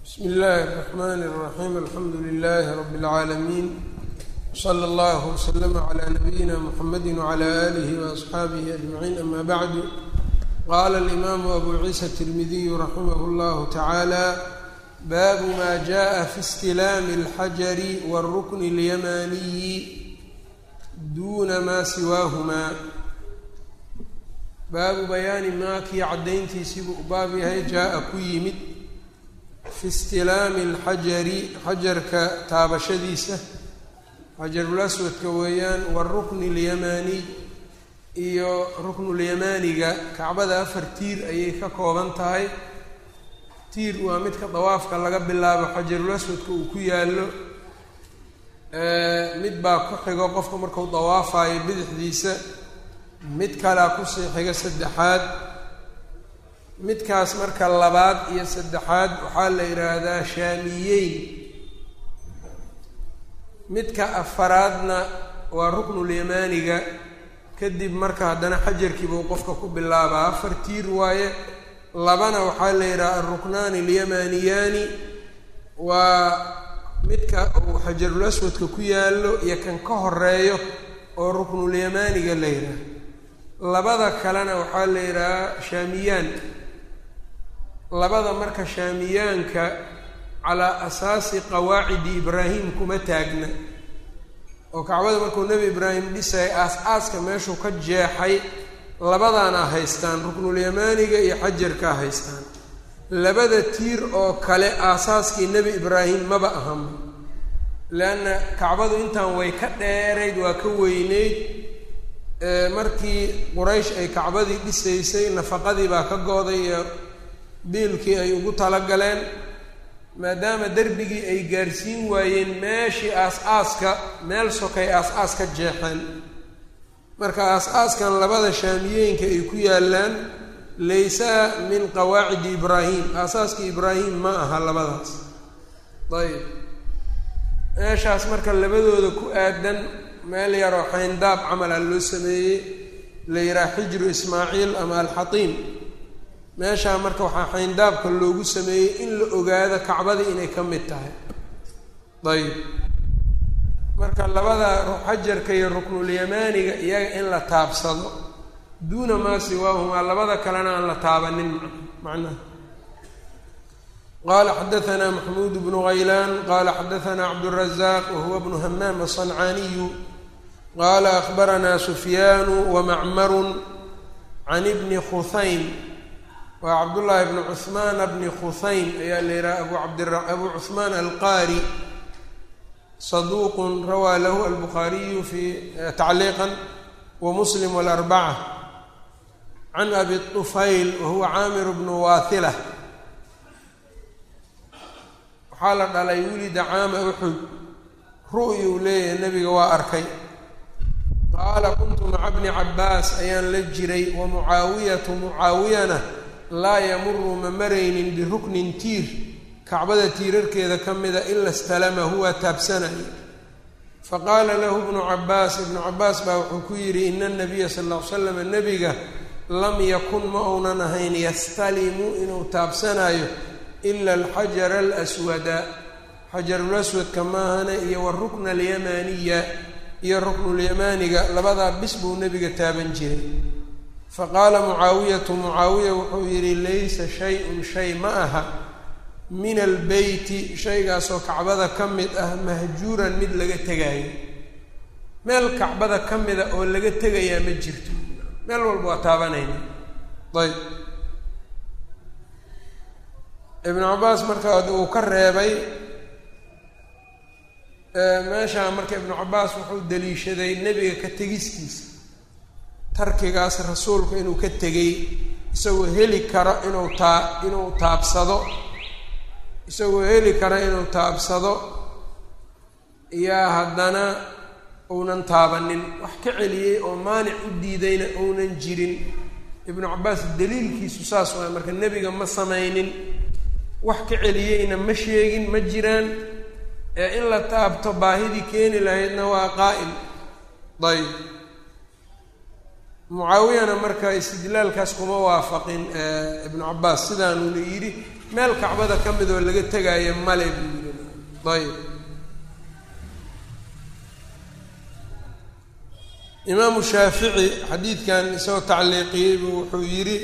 bsmi illaahi الرaxmn الraxim alxamdu lilahi rab اlcaalamiin slى اllah wslama عlى nabiyina mxamedi wعlى alih وaصxaabihi aجmaciin ama bacdu qala اlimaamu abu ciisa الtirmidiyu raximah اllah taعaalى baabu ma jaءa fi اstilaami اlxajari wالrukn اlyamaniyi duna ma siwaahuma baabu bayaani maa kii caddayntiisiibuu u baab yahay jaa-a ku yimid fi istilaami alxajari xajarka taabashadiisa xajarul aswadka weeyaan warukni اlyamaaniy iyo ruknulyamaaniga kacbada afar tiir ayay ka kooban tahay tiir waa midka dawaafka laga bilaabo xajarul aswadka uu ku yaallo mid baa ku xigo qofka marku dawaafayo bidixdiisa mid kalea kusii xiga saddexaad midkaas marka labaad iyo saddexaad waxaa la yidhaahdaa shaamiyeyn midka afaraadna waa ruknulyamaaniga kadib marka haddana xajarkiibuu qofka ku bilaabaa afar tiir waaye labana waxaa la yidhaha alruknaani alyamaniyaani waa midka uu xajarul aswadka ku yaallo iyo kan ka horeeyo oo ruknulyamaaniga la yidhaah labada kalena waxaa la yidhahaa shaamiyaan labada marka shaamiyaanka calaa asaasi qawaacidi ibraahim kuma taagna oo kacbada markuu nebi ibraahim dhisay aas-aaska meeshuu ka jeexay labadaana haystaan ruknulyamaaniga iyo xajarkaa haystaan labada tiir oo kale aasaaskii nebi ibraahim maba ahanba leanna kacbadu intaan way ka dheerayd waa ka weyneyd markii quraysh ay kacbadii dhisaysay nafaqadii baa ka go-day iyo biilkii ay ugu talagaleen maadaama derbigii ay gaarsiin waayeen meeshii aas-aaska meel sokay aas-aas ka jeexeen marka aas-aaskan labada shaamiyeenka ay ku yaallaan laysa min qawaacidi ibraahim aasaaskii ibraahim ma aha labadaas ayb meeshaas marka labadooda ku aadan meel yaroo xayndaab camala loo sameeyey la yidhaha xijru ismaaciil ama alxatiim meeshaa marka waxaa xayndaabka loogu sameeyey in la ogaado kacbadii inay ka mid tahay ayb marka labada xajarka iyo ruknulyamaaniga iyaga in la taabsado duuna maa siwaahumaa labada kalena aan la taabanin macnaha qala xadaثna maxmuud bnu haylaan qala xadaثna cabdالraزaq wahuwa bnu hamaam aلصancaaniyu qala akbarana sufyaanu wamacmaru can bni khuhaym waa cabdullaahi bni cuhmaana bni khuhaym ayaa la yidhaha abu cabd abu cuhmaan alqaari saduuq rawaa lahu albukhaariyu fi tacliiqa wamuslim wاlarbaca can abi طufayl wahuwa caamir bnu waahila waxaa la dhalay wulida caama uxud ru'yi uu leeyahay nebiga waa arkay qaala kuntu maca bni cabbaas ayaan la jiray wa mucaawiyatu mucaawiyana laa yamuru ma maraynin biruknin tiir kacbada tiirarkeeda ka mida ila stalamahu waa taabsanaya faqaala lahu bnu cabbaas ibnu cabbaas baa wuxuu ku yidhi ina anabiya sal ll ly slam nebiga lam yakun ma uunan ahayn yastalimu inuu taabsanayo ila alxajara alaswada xajarulaswadka maahane iyo warukna alyamaaniya iyo ruknulyamaaniga labadaa bis buu nebiga taaban jiray faqaala mucaawiyatu mucaawiya wuxuu yidhi laysa shay-un shay ma aha min albeyti shaygaasoo kacbada ka mid ah mahjuuran mid laga tegaayo meel kacbada ka mida oo laga tegayaa ma jirto meel walba waa taabanayna ayb ibnu cabbaas marka uu ka reebay meeshaa marka ibnu cabbaas wuxuu daliishaday nebiga ka tegistiisa tarkigaas rasuulku inuu ka tegay isagoo heli karo inuu taa inuu taabsado isagoo heli karo inuu taabsado yaa haddana uunan taabanin wax ka celiyey oo maanic u diidayna uunan jirin ibnu cabbaas daliilkiisu saas waay marka nebiga ma samaynin wax ka celiyeyna ma sheegin ma jiraan ee in la taabto baahidii keeni lahaydna waa qaa'im dayb mucaawiyana marka istidlaalkaas kuma waafaqin ibnu cabbaas sidaanuuna yidhi meel kacbada ka mid oo laga tegaayo male buu yidhi ayb imaamu shaafici xadiidkan isagoo tacliiqiyey buu wuxuu yidhi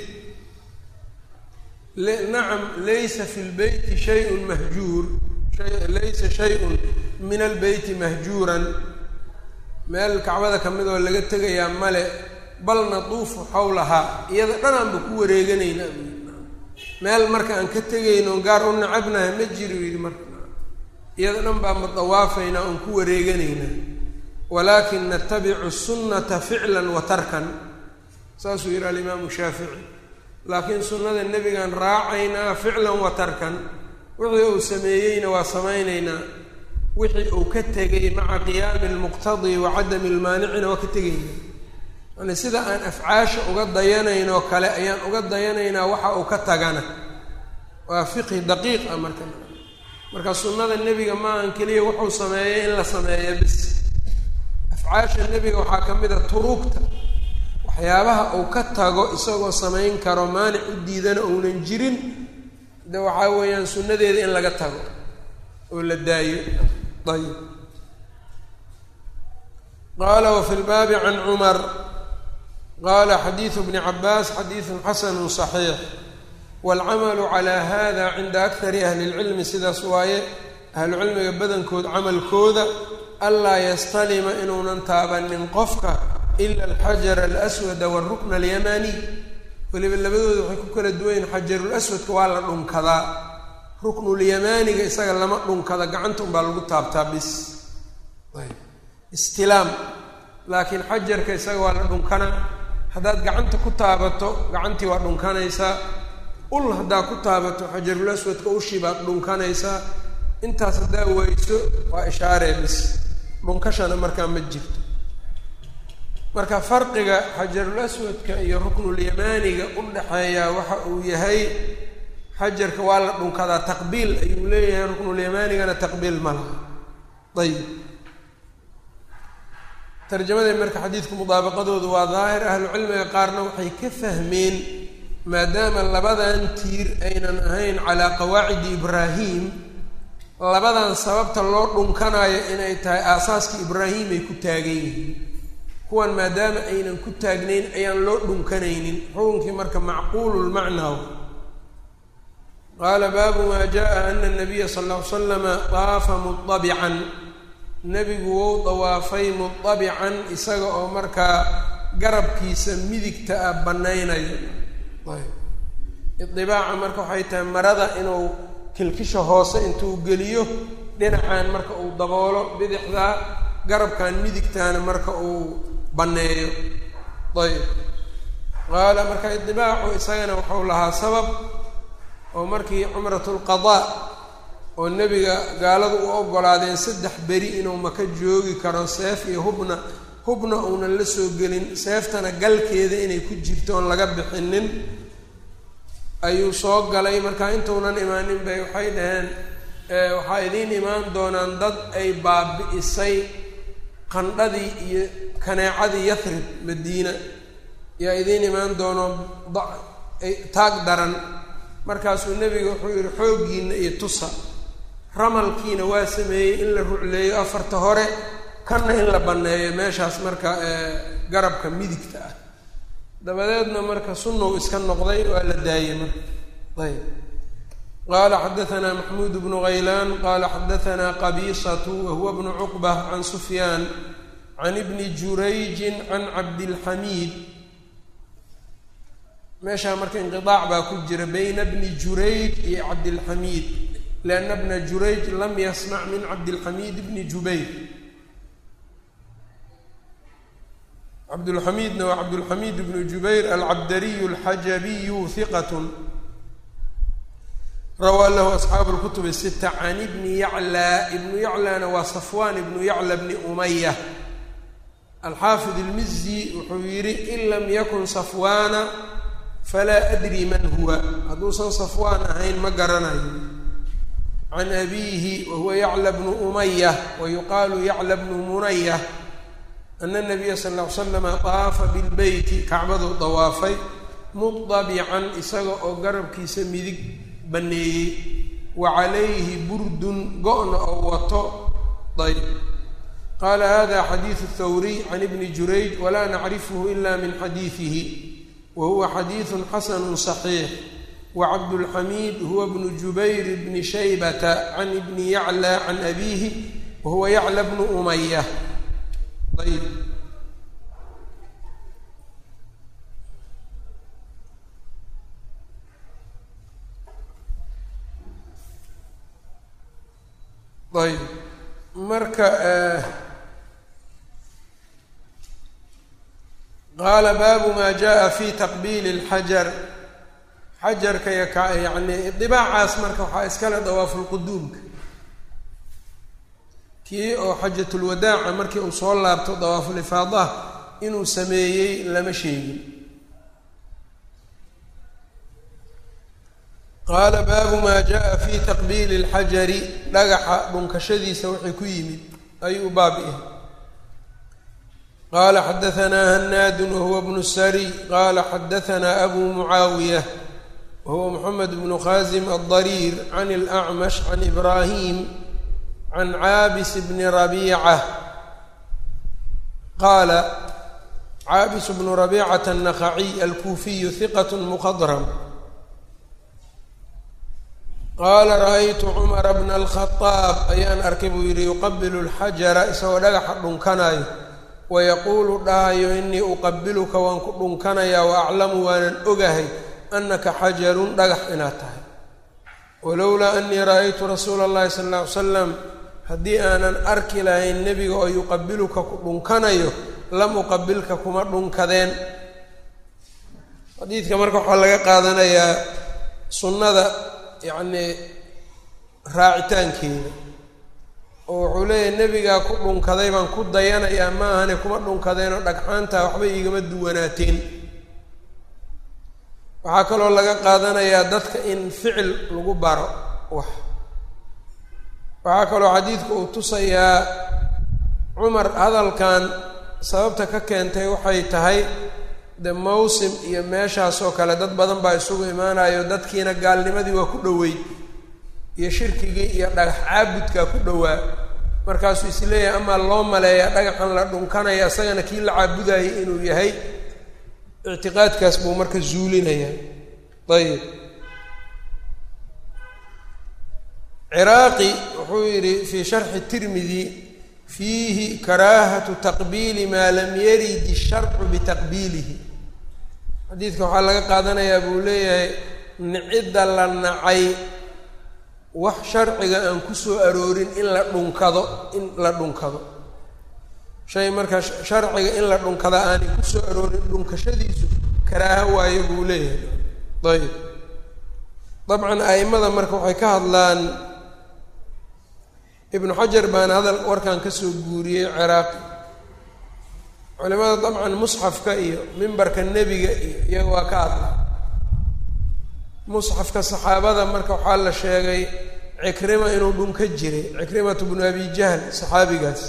nacam laysa fi lbeyti shayun mahjuur laysa shayun min albeyti mahjuuran meel kacbada ka mid oo laga tegayaa male bal natuufu xawlahaa iyada dhanaanba ku wareeganaynaa buu yidhi meel marka aan ka tegayno gaar u nacabnahay ma jiro yidhi marka iyada dhan baa ma dawaafaynaa oon ku wareeganaynaa walaakin natabicu sunnata ficlan wa tarkan saasuu yidhi alimaamu shaafici laakiin sunnada nebigaan raacaynaa ficlan wa tarkan wixii uu sameeyeyna waa samaynaynaa wixii uu ka tegay maca qiyaami almuqtadi wa cadami lmaanicina waa ka tegayna yani sida aan afcaasha uga dayanaynoo kale ayaan uga dayanaynaa waxa uu ka tagana waa fiqhi daqiiq ah marka marka sunnada nebiga maahan keliya wuxuu sameeyay in la sameeyo bis afcaasha nebiga waxaa ka mid a turuugta waxyaabaha uu ka tago isagoo samayn karo maanic u diidana uunan jirin de waxaa weeyaan sunnadeeda in laga tago oo la daayo ayib qaala wafi lbaabi can cumar qaala xadiidu bni cabaas xadiidun xasanu صaxiix waalcamalu calaa hada cinda akari ahli اlcilmi sidaas waaye ahlucilmiga badankood camalkooda anlaa yastalima inuunan taabanin qofka ila alxajara alaswada waalrukna alyamaniy weliba labadooda waxay ku kala duwanyihin xajarulaswadka waa la dhunkadaa ruknulyamaaniga isaga lama dhunkada gacanta unbaa lagu taabtaa bis istilaam laakiin xajarka isaga waa la dhunkana haddaad gacanta ku taabato gacantii waa dhunkanaysaa ul haddaad ku taabato xajarulaswadka ushii baad dhunkanaysaa intaas haddaa weyso waa ishaaree bis dhunkashana markaa ma jirto marka farqiga xajarul aswadka iyo ruknulyamaaniga u dhexeeyaa waxa uu yahay xajarka waa la dhunkadaa taqbiil ayuu leeyahay ruknulyamanigana taqbiil ma laha ayib tarjamaday marka xadiidku mudaabaqadoodu waa daahir ahlucilmiga qaarna waxay ka fahmeen maadaama labadan tiir aynan ahayn calaa qawaacidi ibraahim labadan sababta loo dhunkanayo inay tahay aasaaskii ibraahim ay ku taagan yihiin kuwan maadaama aynan ku taagnayn ayaan loo dhunkanaynin xukunkii marka macquululmacnaa qaala baabu maa jaa ana nabiya sal ll ly slama daafa mudabican nebigu wou dawaafay mudabican isaga oo markaa garabkiisa midigta ah bannaynayo idibaaca marka waxay tahay marada inuu kilkisha hoose intuu geliyo dhinacan marka uu daboolo bidixdaa garabkan midigtaana marka uu banneeyo ayb qaala marka idibaacu isagana wuxuu lahaa sabab oo markii cumratulqadaa oo nebiga gaaladu u ogolaadeen saddex beri inuu maka joogi karo seef iyo hubna hubna uunan la soo gelin seeftana galkeeda inay ku jirto oon laga bixinin ayuu soo galay marka intuunan imaanin bay waxay dhaheen waxaa idiin imaan doonaan dad ay baabi'isay qandhadii iyo kaneecadii yathrib madiina yaa idiin imaan doono taag daran markaasuu nebiga wuxuu yihi xooggiina iyo tusa ramalkiina waa sameeyey in la rucleeyo afarta hore kanna in la banneeyo meeshaas marka garabka midigta ah dabadeedna marka sunnow iska noqday waa la daayey marka ayb qaala xadaanaa maxmuud bnu haylaan qaala xadaanaa qabiisatu wahuwa bnu cuqba can sufyaan can ibni jurayjin can cabdilxamiid meeshaa marka inqiaac baa ku jira bayna bni jurayj iyo cabdilxamiid lianna bna jurayj lam yasmac min cabdilxamiid bni jubayr cabdulxamiidna waa cabdulxamiid bnu jubayr alcabdariyu alxajabiyu hiqat rawaa lahu asxaabu lkutub sita can ibni yaclaa ibnu yaclaana waa safwaan ibnu yacla bni umaya alxaafid ilmizi wuxuu yidhi in lam yakun safwaana falaa adri man huwa hadduusan safwaan ahayn ma garanayo can abiihi wahuwa yacla bnu umaya wa yuqaalu yacla bnu munaya ana nabiya sal ll ly slama daafa bilbeyti kacbaduu dawaafay mudabican isaga oo garabkiisa midig banneeyey wa calayhi burdun go-na oo wato ayb qaala hada xadiidu thawriy can ibni jurayj walaa nacrifhu ila min xadiidihi wa huwa xadiidu xasanu صaxiix wacabdulxamiid huwa bnu jubayr bni shaybata can ibni yacla can abiihi wahuwa yacla bnu umaya ayb ayb marka qaala baabu maa jaa fi taqbiili اlxajar xajarka yani dibaacaas marka waxaa iskale dawaafulquduumka kii oo xajatulwadaaca markii uu soo laabto dawaafulifaadaha inuu sameeyey lama sheegin qaala baabu maa jaa fi taqbiili اlxajari dhagaxa dhunkashadiisa wixii ku yimid ayuu baab ihi qaala xadaanaa hanaadu wahuwa bnu sari qaala xadaanaa abu mucaawiya wahuwa moxamed bnu khaasim aldariir can اlacmash can ibraahim can caabis bni rabiica qaala caabis bnu rabiicata الnaqaciy alkuufiyu hiqat mukadram qaala ra-aytu cumara bna alkhadaab ayaan arkay buu yidhi yuqabilu lxajara isagoo dhagaxa dhunkanayo wayaquulu dhahayo inii uqabiluka waan ku dhunkanayaa wa aclamu waanan ogahay anaka xajarun dhagax inaad tahay walowlaa anii ra-aytu rasuula allahi sala alla ly salam haddii aanan arki lahayn nebiga oo yuqabiluka ku dhunkanayo lam uqabilka kuma dhunkadeen xadiidka marka waxaa laga qaadanayaa sunnada yacnii raacitaankeeda oo wuxuu leeyahay nebigaa ku dhunkaday baan ku dayanayaa ma ahane kuma dhunkadeenoo dhagxaantaa waxba iigama duwanaateen waxaa kaloo laga qaadanayaa dadka in ficil lagu baro wax waxaa kaloo xadiidku uu tusayaa cumar hadalkan sababta ka keentay waxay tahay de mawsim iyo meeshaasoo kale dad badan baa isugu imaanayo dadkiina gaalnimadii waa ku dhoweyd iyo shirkigii iyo dhagax caabudkaa ku dhowaa markaasuu isleeyahay amaa loo maleeya dhagaxan la dhunkanaya isagana kii la caabudayay inuu yahay ictiqaadkaas buu marka zuulinayaa ayib ciraaqi wuxuu yidhi fii sharxi tirmidi fiihi karaahatu taqbiili maa lam yarid isharcu bitaqbiilihi xadiidka waxaa laga qaadanayaa buu leeyahay nicidda la nacay wax sharciga aan kusoo aroorin in la dhunkado in la dhunkado shay marka sharciga in la dhunkada aanay kusoo aroorin dhunkashadiisu karaaho waayo buu leeyahay ayib dabcan a'imada marka waxay ka hadlaan ibnu xajar baana hadal warkan kasoo guuriyey ciraaqi culimada dabcan musxafka iyo mimbarka nebiga iyo iyaga waa ka hadla musxafka saxaabada marka waxaa la sheegay cikrima inuu dhunka jiray cikrimatu bnu abi jahl saxaabigaas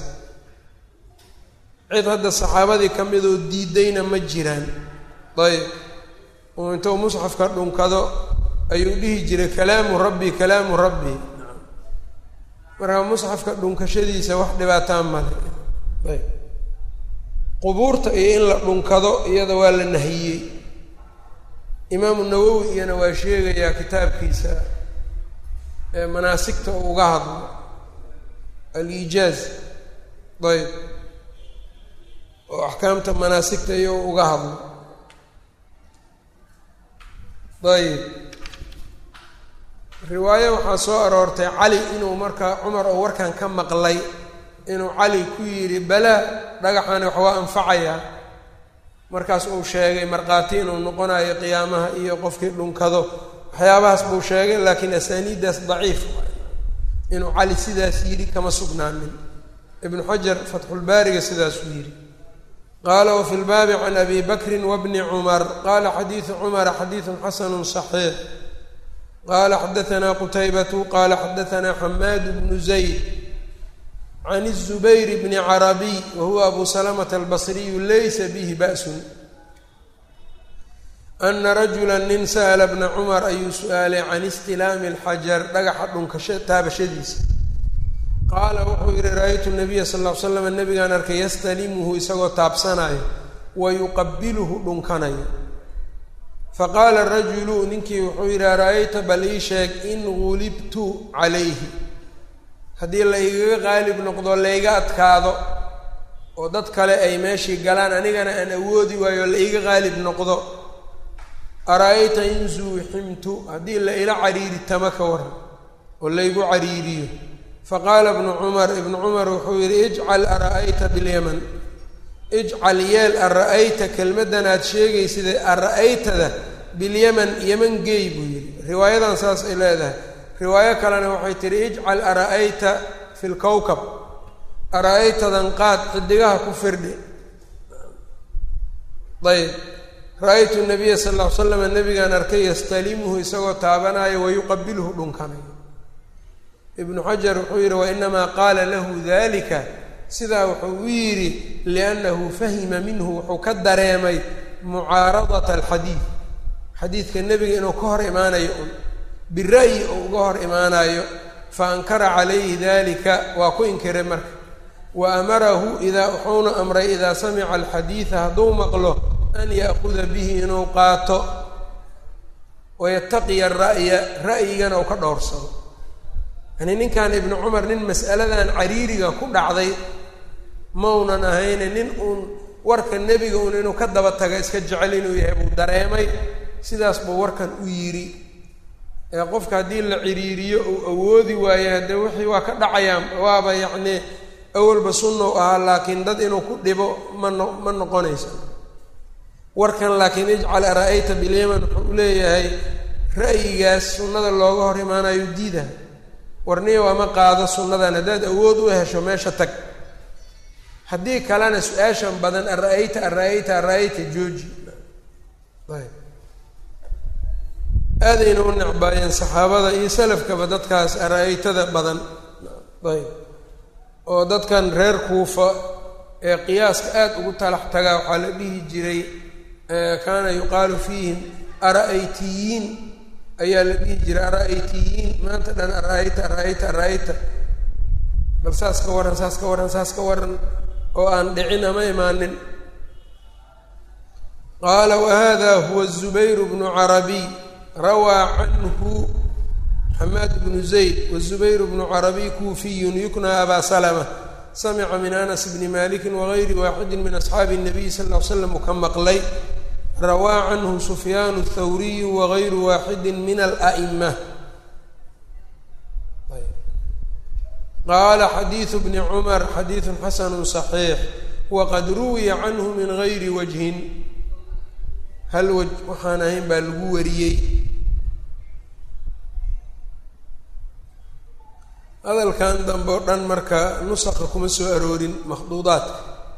cid hadda saxaabadii ka midoo diidayna ma jiraan ayb uu intuu musxafka dhunkado ayuu dhihi jiray kalaamu rabbi kalaamu rabbi marka musxafka dhunkashadiisa wax dhibaataan male ayb qubuurta iyo in la dhunkado iyada waa la nahiyey imaamu nawowi iyana waa sheegayaa kitaabkiisa ee manaasigta uu uga hadlo aliijaaz ayb oo axkaamta manaasigta iyo uga hadlo ayb riwaayo waxaa soo aroortay cali inuu markaa cumar oo warkan ka maqlay inuu cali ku yidhi balaa dhagaxani wax waa anfacayaa markaas uu sheegay markhaati inuu noqonayo qiyaamaha iyo qofkii dhunkado waxyaabahaas buu sheegay laakiin asaaniiddaas daciif inuu cali sidaas yidhi kama sugnaanin ibnu xajar fatxulbaariga sidaasuu yidhi qaala wafi lbaabi can abi bakrin wabni cumar qaala xadiidu cumara xadiidun xasanu صaxiix qaala xadaanaa qutaybatu qaala xadaanaa xamaad bnu zayd can الzubayr bni carabiy wahuwa abu salamata albasriyu laysa bihi ba'sun ana rajula nin sa'la bna cumar ayuu su-aalay can istilaami alxajar dhagaxa dhunkasha taabashadiisa qaala wuxuu yihi ra-aytu nabiya sal ll ly slam nabigaan arkay yastalimuhu isagoo taabsanayo wa yuqabiluhu dhunkanayo faqaala rajulu ninkii wuxuu yidhi ara-ayta bal ii sheeg in gulibtu calayhi haddii la igaga qaalib noqdo layga adkaado oo dad kale ay meeshii galaan anigana aan awoodi waayo la iga qaalib noqdo ara-ayta in zuuximtu haddii la ila cariiritama ka waran oo laygu cariiriyo faqaala ibnu cumar ibnu cumar wuxuu yidhi ijcal ara-ayta bilyaman ijcal yeel ara-ayta kelmaddan aad sheegaysida ara-aytada bilyaman yeman geey buu yidhi riwaayadan saas ay leedahay riwaayo kalena waxay tihi ijcal ara-ayta fi lkowkab ara-aytadan qaad xidigaha ku firdhi ayb ra-aytu nabiya sal ll ly slam nabigaan arkay yastalimuhu isagoo taabanayo wayuqabiluhu dhunkanayo ibnu xajar wuxuu yidhi wainamaa qaala lahu dalika sidaa wuxuu u yidhi liannahu fahima minhu wuxuu ka dareemay mucaaradata alxadiid xadiidka nebiga inuu ka hor imaanayo un bira'yi uu uga hor imaanayo fa ankara calayhi dalika waa ku inkiray marka wa amarahu idaa wuxuuna amray idaa samica alxadiida hadduu maqlo an ya'kuda bihi inuu qaato wayataqiya ra'ya ra'yigana uu ka dhowrsado yani ninkan ibnu cumar nin mas'aladan cariiriga ku dhacday maunan ahayne nin uun warka nebiga uun inuu ka daba taga iska jecel inuu yahay buu dareemay sidaas buu warkan u yidhi ee qofka haddii la ciriiriyo uu awoodi waayo haddee wixii waa ka dhacayaan waaba yacnii awalba sunnou ahaa laakiin dad inuu ku dhibo ma no ma noqonayso warkan laakiin ijcal ara-ayta bilyaman wuxuu u leeyahay ra'yigaas sunnada looga hor imaanayo diida warniya waama qaado sunnadan haddaad awood u hesho meesha tag haddii kalena su-aashan badan ara-ayta ara-ayta ara-ayta jooji ayb aadayna u necbaayeen saxaabada iyo salafkaba dadkaas ara-aytada badan ayb oo dadkan reer kuufa ee qiyaaska aada ugu talax tagaa waxaa la dhihi jiray kaana yuqaalu fiihim ara-aytiyiin ayaa la dhihi jiray ara-aytiyiin maanta dhan ara-ayta ara-ayta ara-ayta bal saas ka warran saas ka warran saas ka warran oo aan dhicin ama imaanin qaala wahada huwa zubayr bnu carabiy rawaa canhu xamaad bnu zayd wazubayr bnu carabiy kuufiyun yukna abaa salama samica min anas bni maliki wagayri waaxidi min asxaabi الnabiy sal ll ly slam uu ka maqlay rawaa canhu sufyaan الthawriyu wagayru waaxidi min ala'ima qaala xadiidu bni cumar xadiidu xasanu صaxiix waqad ruwiya canhu min gayri wajhin hal waj waxaan ahayn baa lagu wariyey hadalkan dambe o dhan marka nusaqa kuma soo aroorin makhduudaadka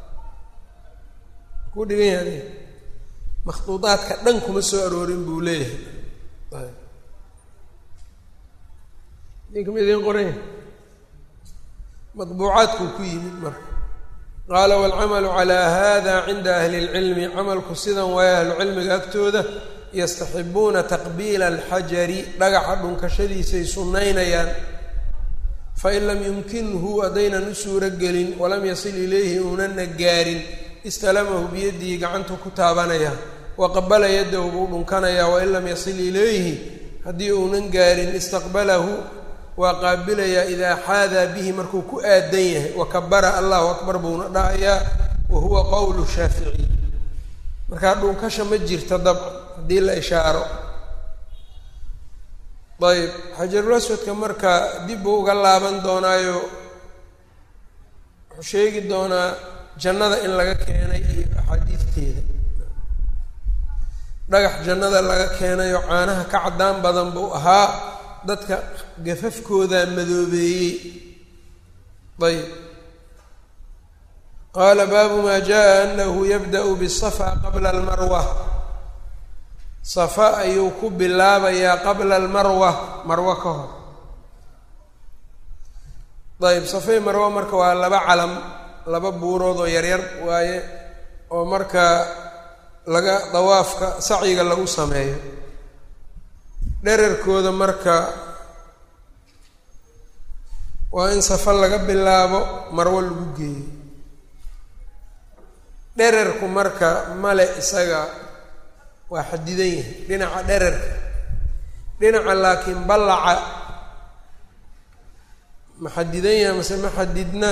ku dhigan yahay makhduudaadka dhan kuma soo aroorin buu leeyahay dinkama idiin qoranya madbuucaadkuu ku yimid marka qaala waalcamalu calaa hada cinda ahli اlcilmi camalku sidan waayo ahlucilmiga agtooda yastaxibuuna taqbiila alxajari dhagaxa dhunkashadiisay sunnaynayaan fain lam yumkinhu haddaynan u suuro gelin walam yasil ilayhi uunana gaarin istalamahu biyadihi gacantuu ku taabanaya wa qabala yadahu buu dhunkanayaa wain lam yasil ilayhi haddii uunan gaarin istaqbalahu waa qaabilayaa idaa xaadaa bihi markuu ku aadan yahay wa kabara allahu akbar buuna dhahayaa wa huwa qowlu shaaficiy markaa dhunkasha ma jirta dabcan haddii la ishaaro ayb xajarulaswadka marka dib buu uga laaban doonaayo wuxuu sheegi doonaa jannada in laga keenay iyo axaadiidteeda dhagax jannada laga keenayo caanaha ka caddaan badan buu ahaa dadka gafafkooda madoobeeyey ayb qaala baabu maa jaa anahu yabda'u bisafa qabla almarwa safa ayuu ku bilaabayaa qabla almarwa marwo ka hor ayb safay marwo marka waa laba calam laba buurood oo yaryar waaye oo marka laga dawaafka sacyiga lagu sameeyo dherarkooda marka waa in safa laga bilaabo marwo lagu geeyo dherarku marka male isaga waa xadidan yahay dhinaca dherarka dhinaca laakiin ballaca ma xadidan yahay mase ma xadidna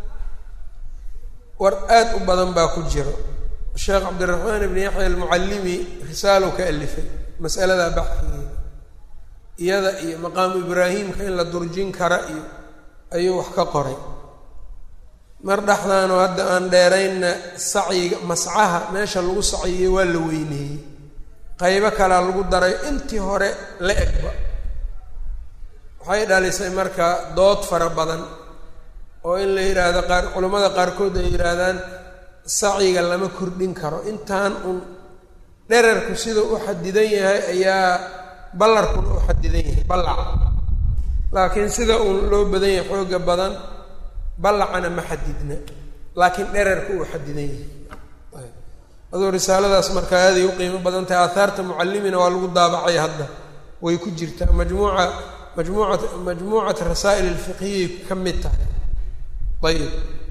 war aada u badan baa ku jiro sheekh cabdiraxmaan ibni yaxya almucallimi risaalow ka alifay masaladaa baxdigeeda iyada iyo maqaamu ibraahimka in la durjin kara iyo ayuu wax ka qoray mar dhexdaanoo hadda aan dheeraynna sacyiga mascaha meesha lagu sacyiyey waa la weyneeyey qaybo kalea lagu daray intii hore la egba waxay dhalisay marka dood fara badan oo in la yidhaahdo qaar culammada qaarkood ay yidhaahdaan sacyiga lama kordhin karo intaan un dherarku sida u xadidan yahay ayaa ballarkuna u xadidan yahay ballaca laakiin sida uun loo badan yahay xooga badan ballacana ma xadidna laakiin dherarku uu xadidan yahay aduu risaaladaas marka aaday u qiimo badan tahay aahaarta mucallimina waa lagu daabacay hadda way ku jirtaa majmuuca majmuucat majmuucat rasaa'il alfiqhiyay ka mid tahay ayib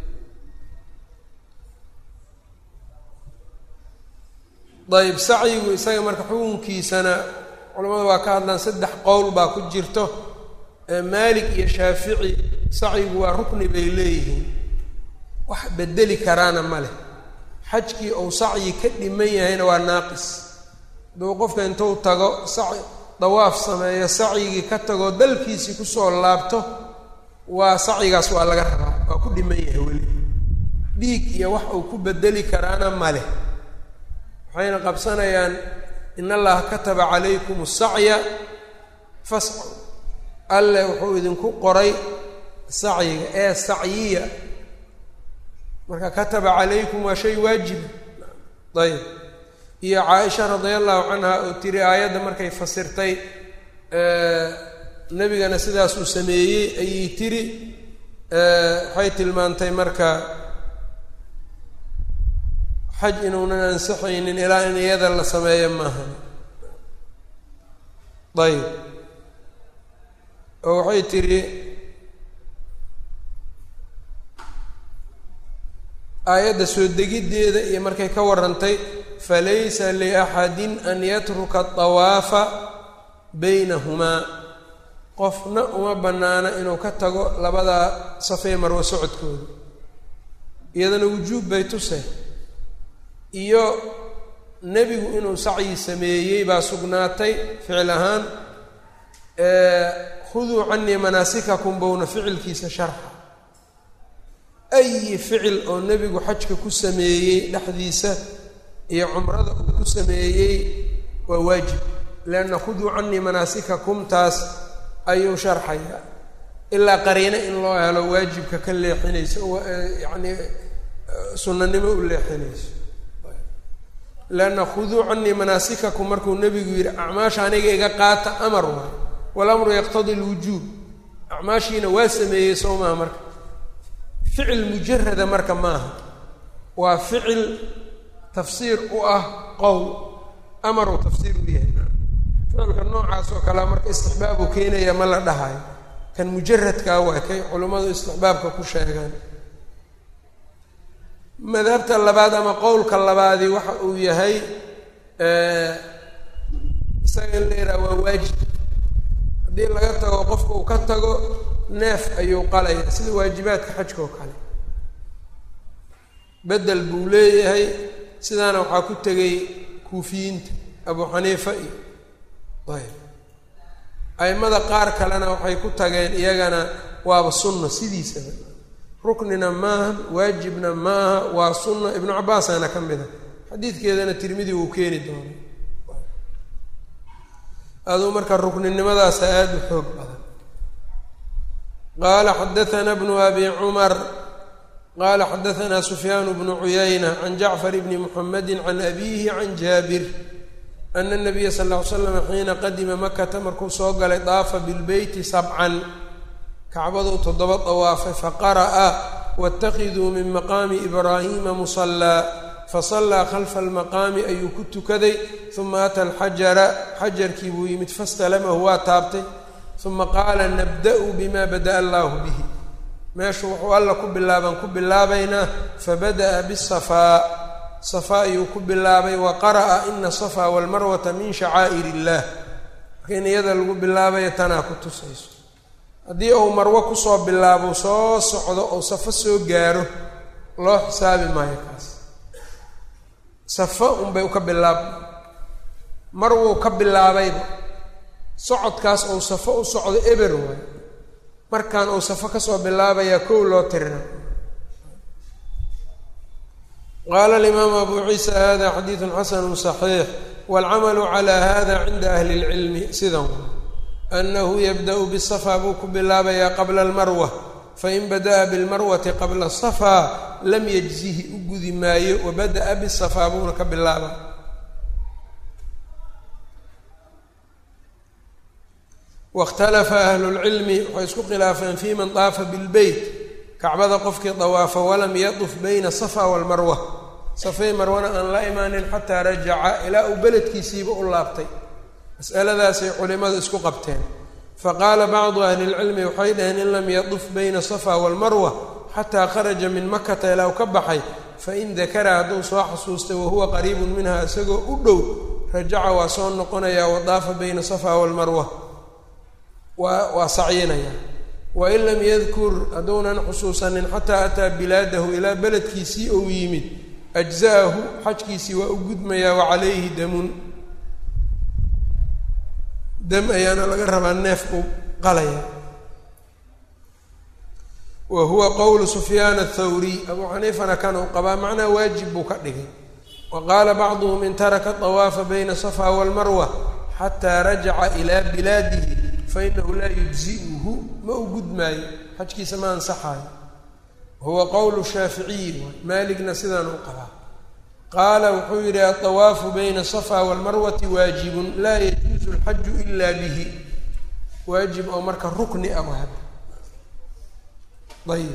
ayib sacyigu isaga marka xukunkiisana culamada waa ka hadlaan saddex qowl baa ku jirto maalik iyo shaafici sacyigu waa rukni bay leeyihiin wax bedeli karaana ma leh xajkii ou sacyi ka dhiman yahayna waa naaqis aduu qofka intuu tago saci dawaaf sameeyo sacyigii ka tagoo dalkiisii kusoo laabto waa sacyigaas waa laga rabaa waa ku dhiman yahay weli dhiig iyo wax uu ku bedeli karaana ma leh waxayna qabsanayaan in allaha kataba calaykum asacya fascu alle wuxuu idinku qoray sacyiga ee sacyiya marka kataba calaykum waa shay waajiba ayb iyo caaisha radia allahu canha oo tiri aayadda markay fasirtay nebigana sidaas uu sameeyey ayay tiri waxay tilmaantay marka xaj inuunan ansixaynin ilaa in iyada la sameeyo maaha ayb oo waxay tidhi aayadda soo degiddeeda iyo markay ka warrantay falaysa liaxadin an yatruka adawaafa baynahumaa qofna uma bannaana inuu ka tago labadaa safee marwo socodkooda iyadana wujuub bay tusay iyo nebigu inuu sacyi sameeyey baa sugnaatay ficil ahaan khuduu canii manaasikakum bowna ficilkiisa sharxa ayi ficil oo nebigu xajka ku sameeyey dhexdiisa iyo cumrada uu ku sameeyey waa waajib leanna khuduu canii manaasikakum taas ayuu sharxayaa ilaa qariino in loo helo waajibka ka leexinayso yacni sunnanimo u leexinayso leanna khuduu canii manaasikakum markuu nebigu yidhi acmaasha aniga iga qaata amar waay walamru yaqtadi lwujuub acmaashiina waa sameeyey soo maha marka ficil mujarada marka maaha waa ficil tafsiir u ah qowl amar uu tafsiir u yahay ficilka noocaas oo kalea marka istixbaab uu keenaya ma la dhahayo kan mujaradkaa waa kay culimmadu istixbaabka ku sheegaan madhabta labaad ama qowlka labaadi waxa uu yahay isaga in la yidhaha waa waajib haddii laga tago qofka uu ka tago neef ayuu qalaya sida waajibaadka xajka oo kale bedel buu leeyahay sidaana waxaa ku tegay kuufiyiinta abu xaniifa iyo ayb aimada qaar kalena waxay ku tageen iyagana waaba sunna sidiisaba ruknina maaha waajibna maaha waa sunna ibnu cabaasaana ka mid a xadiidkeedana tirmidi wuu keeni doona aduu marka rukninimadaasa aada u xoog badan qaala xadaana bnu abi cumar qaala xadaana sufyaan bnu cuyayna can jacfar bni muxamedi can abiihi can jaabir ana nabiya sal ll ly slam xiina qadima makata markuu soo galay daafa bilbeyti sabcan kacbaduu toddoba dawaafay faqara'a waاtakiduu min maqaami ibraahiima musallaa fasallaa khalfa almaqaami ayuu ku tukaday uma ata alxajara xajarkii buu yimid fastalamahu waa taabtay uma qaala nabda'u bima bada'a allaahu bihi meeshu wuxuu alla ku bilaabaan ku bilaabaynaa fabada'a bisafaa safaa ayuu ku bilaabay wa qara'a ina asafaa walmarwata min shacaa'ir illaah marka in iyada lagu bilaabaya tanaa ku tusayso haddii uu marwo kusoo bilaabo soo socdo oo safo soo gaaro loo xisaabi maayo kaas safo unbay uka bilaab mar wuu ka bilaabayba socodkaas ou safo u socdo eber waay markaan uu safo kasoo bilaabayaa kow loo tirina qaala alimaamu abu ciisa hada xadiidun xasanu صaxiix wاlcamalu calى hada cinda ahli اlcilmi sidan anahu yabda'u bالsafaa buu ku bilaabayaa qabla اlmarwa fain bada'a biاlmarwati qabla الsafaa lam yajzihi u gudi maayo wabada'a bالsafaa buuna ka bilaaba wاkhtalafa ahlu اlcilmi waxay isku khilaafeen fi man daafa biاlbeyt kacbada qofkii dawaafa walam yaduf bayna safa walmarwa safay marwana aan la imaanin xataa rajaca ilaa uu beledkiisiiba u laabtay masaladaasay culimadu isku qabteen faqaala bacdu ahli اlcilmi waxay dhaheen in lam yaduf bayna safa walmarwa xataa kharaja min makata ilaa u ka baxay fain dakara hadduu soo xasuustay wahuwa qariibun minha isagoo u dhow rajaca waa soo noqonayaa wadaafa bayna safa walmarwa waa waa sacyinaya wain lam yadkur hadduunan xusuusanin xataa ataa bilaadahu ilaa beledkiisii ou yimid ajza'ahu xajkiisii waa u gudmayaa wa calayhi damun dam ayaana laga rabaa neef buu qalaya wa huwa qowlu sufyaan athawriy abuu xaniifana kan uu qabaa macnaa waajib buu ka dhigay wa qaala bacduhum in taraka dawaafa bayna safa walmarwa xataa rajaca ilaa bilaadihi fainahu laa yujzi'uhu ma u gudmaayo xajkiisa ma ansaxaayo huwa qowlu shaaficiyi waay maaligna sidaan u qabaa qaala wuxuu yidhi aطawaafu bayna safa walmarwati waajibun laa yajuuzu alxaju ila bihi waajib oo marka rukni ah wahab ayib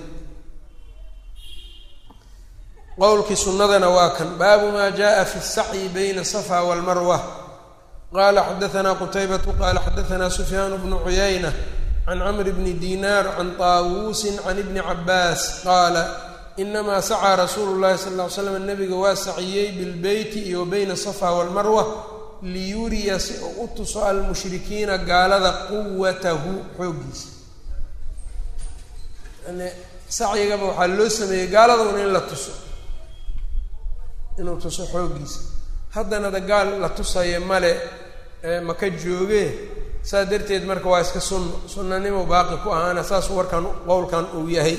qowlkii sunnadana waa kan baabu maa jaءa fi الsacyi bayna safa walmarwa qala xadaثna qtaybة qala xadaثna sufyaan bnu cuyayna can cmr bni dinar can طaawusi can ibni cabaas qaala inamaa sacaa rasuulu اlahi sal ly slam nabiga waa saciyey bilbeyti iyo bayna safa wاlmarwa liyuriya si uu u tuso almushrikiina gaalada quwatahu xooggiisa yani sacyigaba waxaa loo sameeyey gaaladuna in la tuso inuu tuso xooggiisa haddana da gaal la tusayo male maka joogee saas darteed marka waa iska sunno sunnanimo baaqi ku ahaana saas warkan qowlkan uu yahay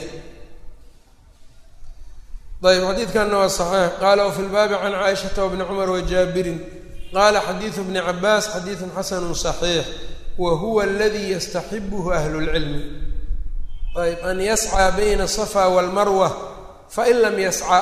ayb xadiidkanna waa saxiix qaala wafi lbaabi can caaishata wabni cumar wajaabirin qaala xadiidu bni cabaas xadiidun xasanu صaxiix wa huwa aladii yastaxibuhu ahlu اlcilmi ayb an yascaa bayna asafa walmarwa fain lam yasca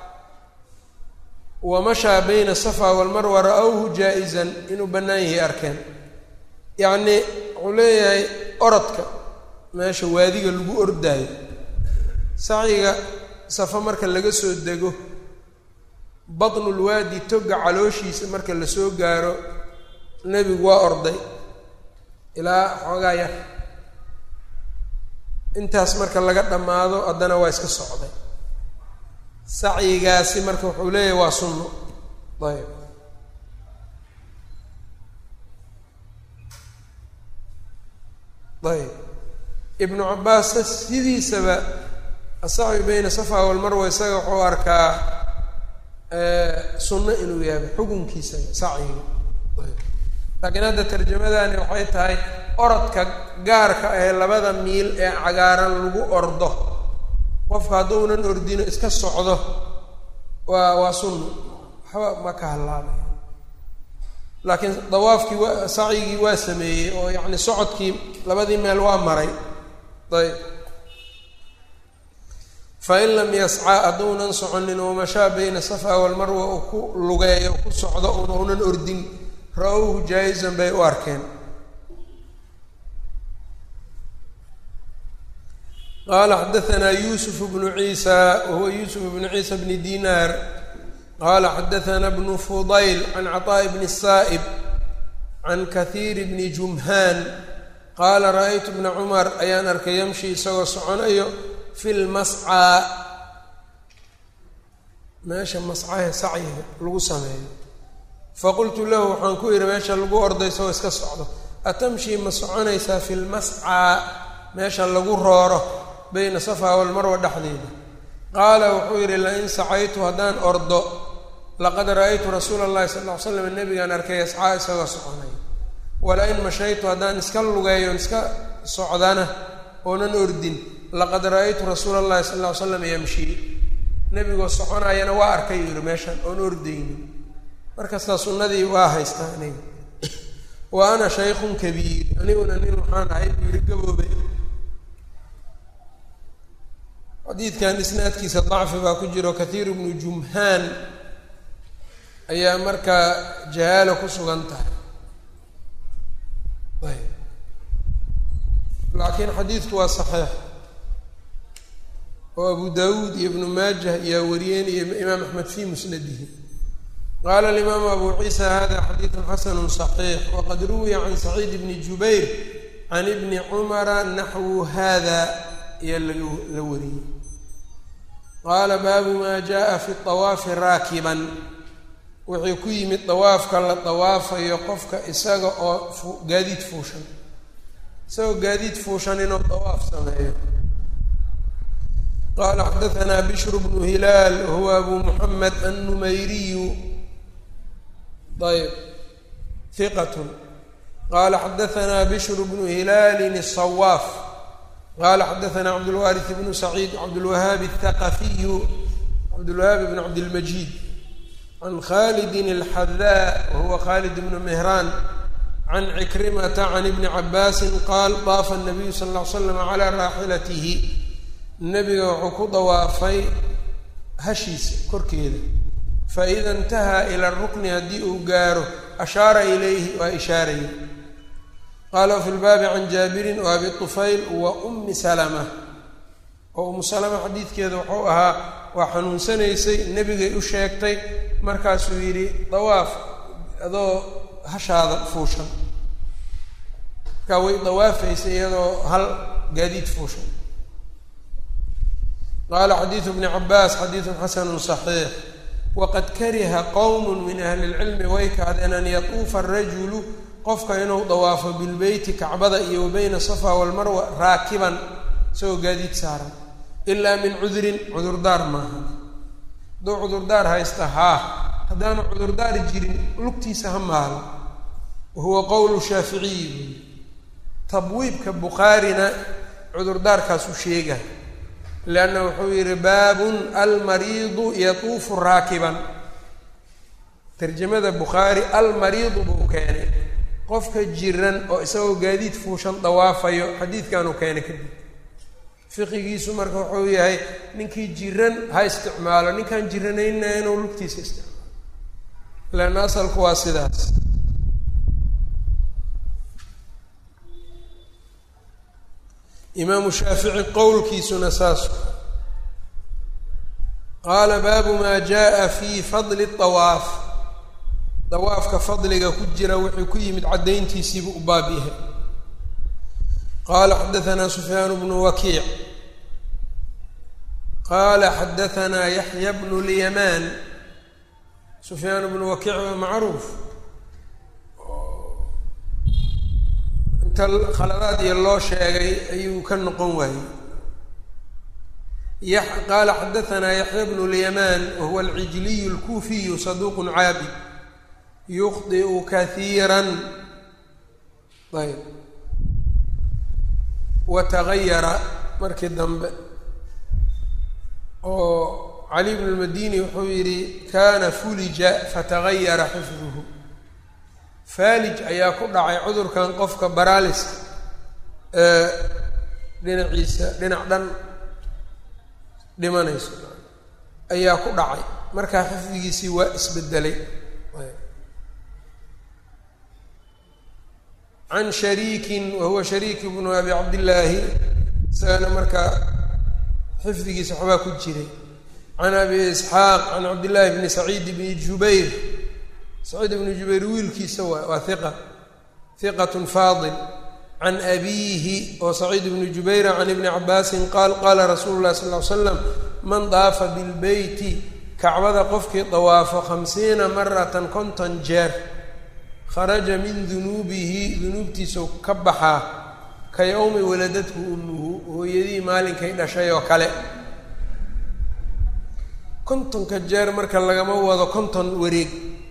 wamashaa bayna asafa walmarwa ra-whu jaa-izan inuu bannaan yahay arkeen yacnii wuxuu leeyahay orodka meesha waadiga lagu ordaayo sacyiga safa marka laga soo dego batnulwaadi toga calooshiisa marka lasoo gaaro nebigu waa orday ilaa xoogaa yar intaas marka laga dhammaado haddana waa iska socday sacyigaasi marka wuxuu leeyahay waa sunno ayb ayb ibnu cabaasna sidiisaba asacyi bayna safa walmarwa isaga wuxuu arkaa sunno inuu yahay xukunkiisa sacyiga ayb laakiin hadda tarjamadani waxay tahay orodka gaarka ee labada miil ee cagaaran lagu ordo qofka hadduunan ordino iska socdo waa waa sunno waxba ma ka hallaabay laakiin dawaafkii waa sacyigii waa sameeyey oo yacni socodkii labadii meel waa maray ayb fain lam yascaa hadduunan soconin oo mashaa bayna safa walmarwa uu ku lugeeyo ku socdo un unan ordin ra-owhu jaa-izan bay u arkeen qala xadaثna yusuf bnu ciisa wahuwa yusuf bnu ciisa bni dinar qaala xadaثna bnu fudayl can caطaaءi bni الsaa'ib can kahiir bni jumhaan qaala ra'aytu bna cumar ayaan arkay yamshi isagoo soconayo fi lmascaa meesha mascahe sacyiga lagu sameeyo faqultu lahu waxaan ku idhi meesha lagu orday isagoo iska socdo atamshii ma soconaysaa fi lmascaa meesha lagu rooro bayna safaa walmarwa dhexdeeda qaala wuxuu yidhi lain sacaytu haddaan ordo laqad ra'aytu rasuula allahi sala ll ly slam nabigaan arkay ascaa isagoo soconay wala-in mashaytu haddaan iska lugeeyon iska socdana oonan ordin laqad ra'aytu rasuula allahi sala ll ly slam yamshii nebigoo soconaayana waa arkay yidhi meeshan oon ordaynin markastaa sunnadii waa haystaa aniga wa ana shaykhun kabiir aniguna nin waxaan ahay buu yihi gaboobay xadiidkan isnaadkiisa dacfi baa ku jiro kathiir bnu jumhaan ayaa markaa jahaalo ku sugan tahay ayb laakiin xadiidku waa saxiix oo abu dawuud iyo ibnu maajah ayaa wariyeen iyo imaam axmed fi musnadihi qaala alimaamu abu ciisa hada xadiidu xasanu صaxiix waqad ruwiya can saciid bni jubayr can ibni cumara naxwu hada ayaa laga la wariyey qaala baabu maa jaءa fi طawaafi raakiban wuxuu ku yimid dawaafka la dawaafayo qofka isaga oo gaadiid fuushan isagoo gaadiid fuushan inuu dawaaf sameeyo qala xadaثna bishr bnu hilaal wahuwa abu muxamed annumayriyu ayb hiqat qala xadaثna bishr bnu hilaalin الصwaaf qala xadaثna cabdاlwariث bnu saciid cabdاlwahaab الthaqafiyu cabdاlwahaab bn cabdاlmajid can khalidi الxadaa wahuwa khalid bnu mehraan can cikrimata can ibni cabaasi qaal daafa الnabiyu sal ا ly slam calى raaxilatihi nebiga wuxuu ku dawaafay hashiisa korkeeda faida intahaa ila rukni haddii uu gaaro ashaara ilayhi waa ishaaraya qaala fi lbaabi can jaabirin wa abi tufayl wa ummi salama oo umu salama xadiidkeeda wuxuu ahaa waa xanuunsanaysay nebigay u sheegtay markaasuu yidhi dawaaf adoo hashaada fuushan markaa way dawaafaysay iyadoo hal gaadiid fuushan qaala xadiidu bni cabaas xadiidun xasanu صaxiix waqad kariha qowm min ahli اlcilmi way kahdeen an yatuufa arajulu qofka inuu dawaafo bilbeyti kacbada iyo wa bayna safa walmarwa raakiban isagoo gaadiid saaran ilaa min cudrin cudurdaar maaha hadduu cudurdaar haysta haa haddaanu cudurdaar jirin lugtiisa ha maalo wahuwa qowlu shaaficiyi buy tabwiibka bukhaarina cudurdaarkaasu sheega leanna wuxuu yidhi baabun almariidu yatuufu raakiban tarjamada bukhaari almariidu buu keenay qofka jiran oo isagoo gaadiid fuushan dawaafayo xadiidkanuu keenay kadib fiqigiisu marka wuxuu yahay ninkii jiran ha isticmaalo ninkaan jiranayna inuu lugtiisa isticmaalo leanna asalku waa sidaas imaamu shaafici qowlkiisuna saas qaala baabu maa jaa fi fadli dawaaf dawaafka fadliga ku jira wuxuu ku yimid caddayntiisiibu u baab yahay qaala xadaanaa sufyaan bnu wakiic qaala xadaanaa yaxya bnu lyamaan sufyaan bnu wakiic waa macruuf khaladaad iyo loo sheegay ayuu ka noqon waayey qaala xadaanaa yaxya bnu lyamaan wahuwa alcijliy اlkuufiyu saduuq caabid yukhdiu kahiira ayb watagayara markii dambe oo cali bn lmadini wuxuu yidhi kana fulija fatagayara xifduhu faalij ayaa ku dhacay cudurkan qofka baraaliska ee dhinaciisa dhinac dhan dhimanayso ayaa ku dhacay markaa xifdigiisii waa isbedelay can shariikin wahuwa shariik bnu abi cabdillaahi isagana markaa xifdigiisa waxbaa ku jiray can abi isxaaq can cabdillaahi bni saciid bni jubayr saciid bni jubayr wiilkiisa waa waa hiqa hiqatun faadil can abiihi oo saciid bni jubayra can ibni cabaasin qaal qaala rasuulu llahi sal ly slam man daafa bilbeyti kacbada qofkii dawaafo khamsiina maratan konton jeer kharaja min dunuubihi dunuubtiisau ka baxaa ka yowmi waladadku umuhu hooyadii maalinkay dhashay oo kale kontonka jeer marka lagama wado konton wareeg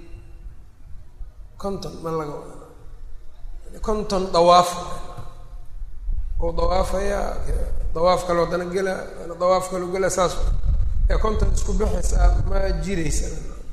konton ma laga wado konton dawaaf oo dawaafaya dawaaf kaloo dana gela dawaaf kaloo gela saas ee konton isku bixaysa ma jiraysa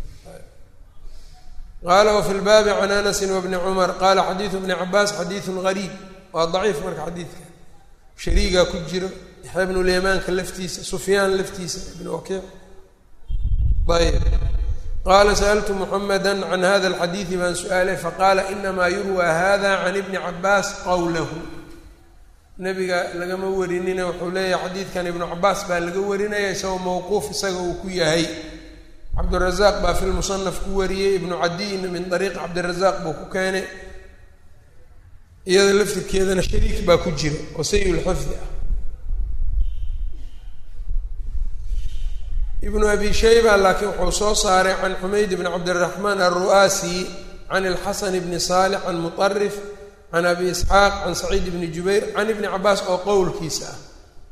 qaala wafi lbaabi can anasin wabni cumar qaala xadiidu bni cabaas xadiidun gariib waa daciif marka xadiidka shariigaa ku jiro yaxya bnu lyamaanka laftiisa sufyaan laftiisa ibn wakiic ayb qaala sa'altu muxamada can hada alxadiidi baan su-aalay faqaala inamaa yurwa hada can ibni cabaas qowlahu nebiga lagama warinina wuxuu leeyahay xadiidkan ibnu cabaas baa laga warinaya isagoo mawquuf isaga uu ku yahay cabdirazaaq baa fi lmusanaf ku wariyey ibnu cadiyna min ariiqi cabdirazaaq buu ku keenay iyada laftirkeedana shariik baa ku jira oo sayulxifdi ah ibnu abi shayba laakiin wuxuu soo saaray can xumayd bni cabdiraxmaan alru'aasi can ilxasan bni saalix can muطarif can abi isxaaq can saciid bni jubayr can ibni cabaas oo qowlkiisa ah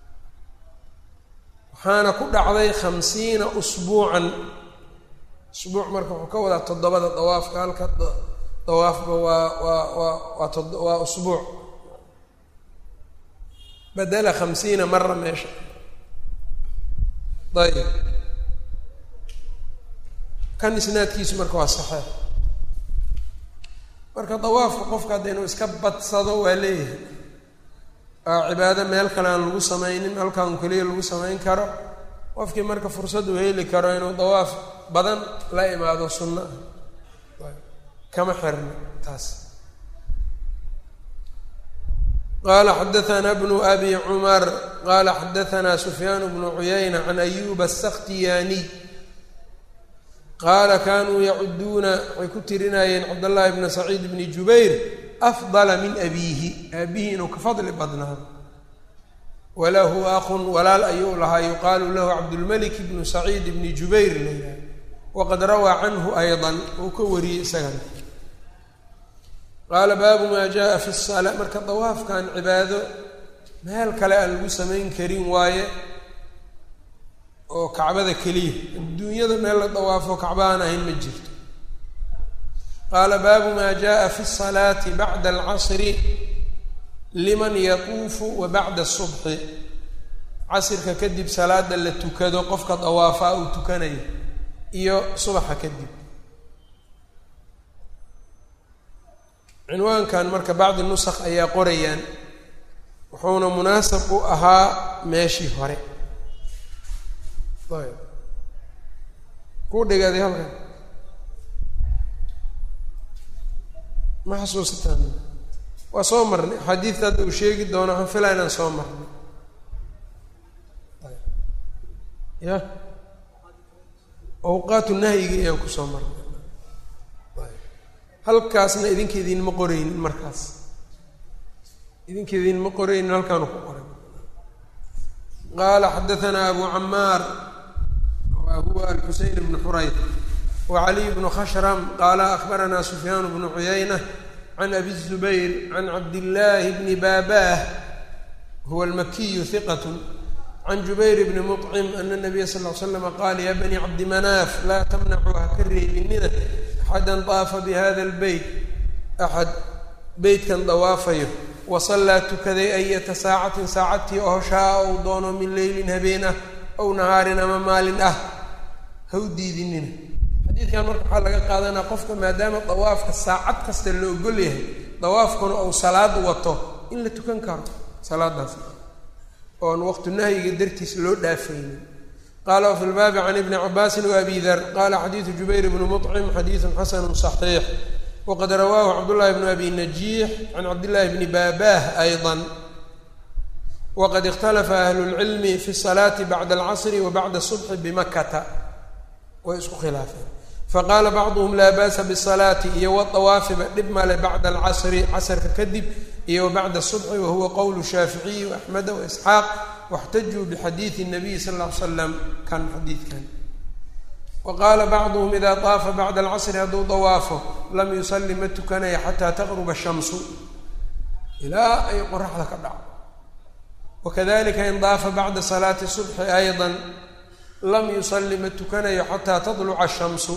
waxaana ku dhacday khamsiina usbuucan usbuuc marka wuxuu ka wadaa toddobada dawaafka halka dawaafba waa waa waa waa to waa usbuuc badela khamsiina mara meesha ayb kan isnaadkiisu marka waa saxeex marka dawaafka qofka hadda inuu iska badsado waa leeyahay aa cibaado meel kale aan lagu sameynin halkaan keliya lagu samayn karo qofkii marka fursad uu heli karo inuu dawaaf badan la imaado sunno ah kama xirna taas qala xadaثna bnu abi cumar qala xadaثna sufyaan bnu cuyayna can ayuba الsakhtiyaniy qaala kanuu yacuduuna waxay ku tirinayeen cabdاllahi bna saciid bni jubayr afdala min abiihi aabihi inuu ka fadli badnaado walahu akun walaal ayuu lahaa yuqaalu lahu cabdulmalik bnu saciid bni jubayr layidhaha waqad rawaa canhu ayضa uu ka wariyey isagana qaala baabu maa jaa fi الsalaa marka dawaafkan cibaado meel kale aan lagu samayn karin waaye oo kacbada keliya adduunyada meel la dawaafo kacba aan ahayn ma jirto qaala baabu maa jaءa fi الsalaati bacda alcasri liman yatuufu wa bacda الsubxi casirka kadib salaada la tukado qofka dawaafaa uu tukanayo iyo subaxa kadib cinwaankan marka bacdi nusakh ayaa qorayaan wuxuuna munaasab u ahaa meeshii hore ayb kuu dhigaaday halkan ma xasuusataan waa soo marnay axaadiidta hadda uu sheegi doono waxaan filaa inaan soo marnay ya awqaatu nahyiga ayaan kusoo marnay halkaasna idinka idinma qoraynin markaas idinka idinma qoraynin halkaanu ku qoray qaala xadaثna abu camaar wa huwa alxuseyn bnu xurayd wacaliy bnu khashram qaala akbarana sufyaan bnu cuyayna can abi الzubayr can cabdillaahi bni baabah huwa almakiyu hiqat can jubayr bni muطcim ana nabiya sal ly slama qaala ya bani cabdi manaaf laa tamnacu ha ka reebinina axadan daafa bihada lbeyt axad beytkan dawaafayo wasallaa tukaday ayata saacatin saacadtii oo shaa ou doono min leylin habeen ah ow nahaarin ama maalin ah ha u diidinina xadiidkan marka waxaa laga qaadanaa qofka maadaama dawaafka saacad kasta la ogol yahay dawaafkuna ou salaad wato in la tukan karo salaadaas oon waqtu nahyiga dartiis loo dhaafaynin qala wfi lbaabi can ibni cabaasin waabi dar qala xadiidu jubayr bni muطcim xadiidu xasanu صaxiix waqad rawaahu cabdullahi bnu abi najiix can cabdillahi bni baabah ayضa waqad ikhtalafa ahlu lcilmi fi salaati bacda alcasri wa bacda subxi bimakata way isku khilaafeen faqaala bacduhum laa ba'sa bisalaati iyo wadawaafiba dhib male bacda alcasri casrka kadib iyo wa bacda subxi wahuwa qowlu shaaficiyi waaxmeda waisxaaq waxtajuu bixadiidi nabiyi sal ll ly slam kan xadiidkan wa qaala bacduhum idaa daafa bacda alcasri hadduu dawaafo lam yusalli ma tukanaya xataa taqruba shamsu ilaa ay qoraxda ka dhaco wakadalika in daafa bacda salaati subxi ayda lam yusalli ma tukanayo xataa tadluca shamsu